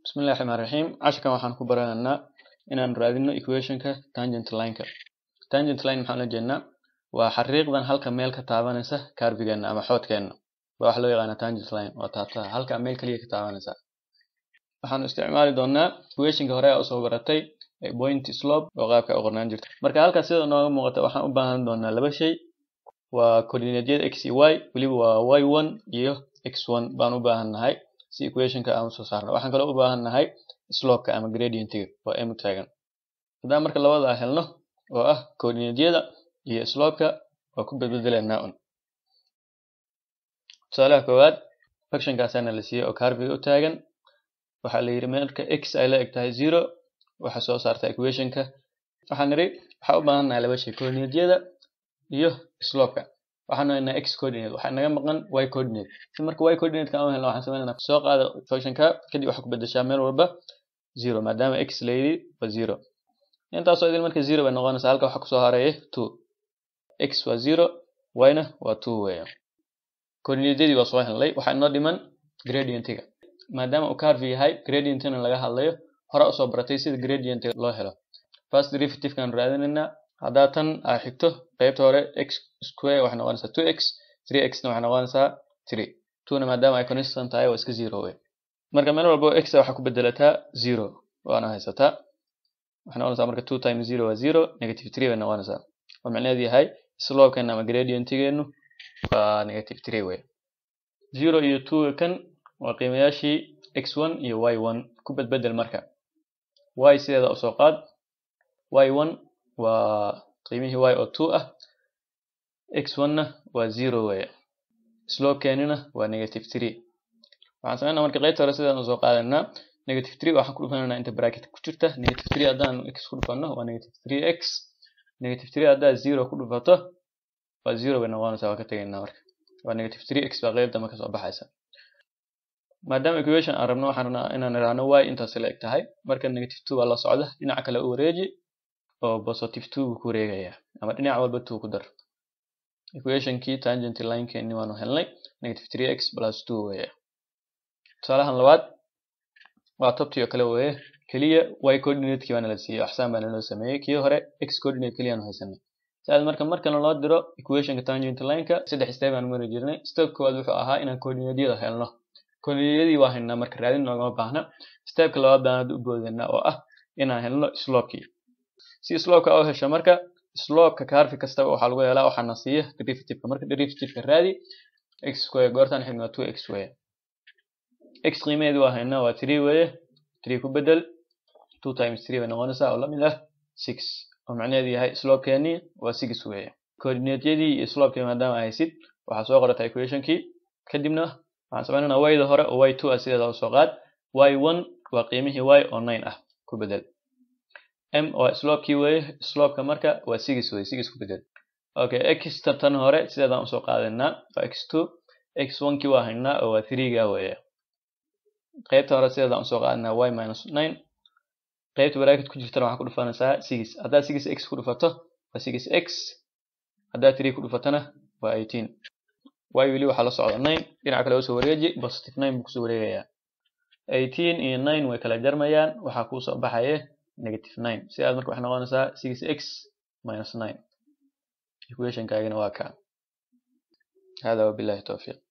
bismillahi raxmaan raxiim casharkan waxaan ku baranaynaa inaan raadino equationka tangent lineka tangent line maxaan ula jeednaa waa xariiqdan halka meel ka taabanaysa carvigeena ama xoodkeena waa waxa loo yaqaana tangent line waa taabtaa halka meel kaliya ka taabanaysa waxaan isticmaali doonaa equationka hore aa usoo baratay point slope oo qaabka u qornaan jirta marka halkaas sida nooga muuqata waxaan u baahan doonaa laba shay waa coordinatedyada x iyo y weliba waa y one iyo x one baan u baahan nahay si equationka aan usoo saarno waxaan kaloo u baahan nahay slopeka ama gradientiga oo m taagan haddaan marka labadaa helno oo ah coordinatedyada iyo slopeka waa ku bedbedelanaa un tusaalaha koowaad functionkaasaana la siiyey oo carviga u taagan waxaa la yidhi marka x ay la eg tahay zero waxaa soo saarta equationka waxaan nidhi waxaa u baahan nahay laba shay coordinatedyada iyo slopeka waxaan haynaa x coordinate waxaa naga maqan y coordinate si marka y coordinate aan u helno waxaan sameynaa soo qaada functionka kadib waxaa ku bedeshaa meel walba zero maadaama x la yidhi waa zero intaasoo idin marka zero bay noqonaysaa halka waxaa kusoo hareeya two x waa zero y-na waa two weeya coordinatedyadii waa soo helnay waxaa inoo dhiman gradientiga maadaama uu carve yahay gradientina laga hadlayo hore usoo baratay sida gradientiga loo helo first derivativekan raadinaynaa haddaa tan aa xigto qaybta hore x square waxay noqonaysaa two x three x na waxay noqonaysaa three twona maadaama ay constant tahay waa iska zero wey marka meel walbo x waxaa ku bedelataa zero waana haysataa waxay noqonaysaa marka two times zero waa zero negative three bay noqonaysaa oo macnaheedu yahay slopekeena ama gradientigeenu waa negative three wey zero iyo two kan waa qiimayaashii x one iyo y one ku bedbedel marka y sideeda usoo qaad y one waa qiimihii y oo two ah x one-na waa zero weeye slopekeenina waa negative three waxaan sameynaa marka qaybta hore sidaan usoo qaadanaa negative three waxaan ku dhufananaa inta bracket ku jirta negative three haddaan x ku dhufanno waa negative three x negative three haddaad zero ku dhufato waa zero bay noqonaysaa waa ka tegaynaa marka waa negative three x baa qeyb dambe kasoo baxaysa maadaama equation aan rabno waxaan rabnaa inaan idhaahno y intaas la eg tahay marka negative two baa la socda dhinaca kale u wareeji oo positive two buu ku wareegayaa ama dhinac walba two ku dar equationkii tangent linekeeni waanu helnay negative three x plus two weeye tusaalahan labaad waa tobtii oo kale weeye keliya y coordinate-kii baana la siiyey axsaan baana loo sameeyey kii hore x coordinate keliyaanu haysanay sidaas marka markana loo diro equationka tangent lineka saddex step aan mari jirnay step koowaad wuxuu ahaa inaan coordinatedyada helno coordinatedyadii waa haynaa marka raadin noogama baahna stepka labaad baan hadda u boodanaa oo ah inaan helno slopekii si slopeka u hesho marka slopeka carvi kastaba waxaa lagu helaa waxaana siiya derivativeka marka derivativeka raadi x square goortaan xigno waa two x weeye x qiimaheedi waa haynaa waa three weeye three ku bedel two times three bay noqonaysaa oo lamid ah six oo macnaheedu yahay slopekeeni waa six weeye coordinatedyadii iyo slopekii maadaama haysid waxaa soo qorataa equationkii kadibna waxaan sameynanaa y da hore oo y two ah sideeda usoo qaad y one waa qiimihii y oo nine ah ku bedel m waa slopekii weeye slopeka marka waa six weye six ku bedel okay x tan hore sideedaan usoo qaadanaa waa x two x one kii waa haynaa oo waa three ga weeye qaybta hore sideedaan usoo qaadanaa y minus nine qaybta bracket ku jirtana waxaa ku dhufanaysaa six haddaad six x ku dhufato waa six x haddaad three ku dhufatona waa eighteen y weli waxaa la socda nine dhinaca kale usoo wareeji positive nine buu kusoo wareegayaa eighteen iyo nine way kala jarmayaan waxaa kuusoo baxaya negative nine sidaas marka waxay noqonaysaa six x minus nine equationkaagina waa kaa hada wabillahi towfiiq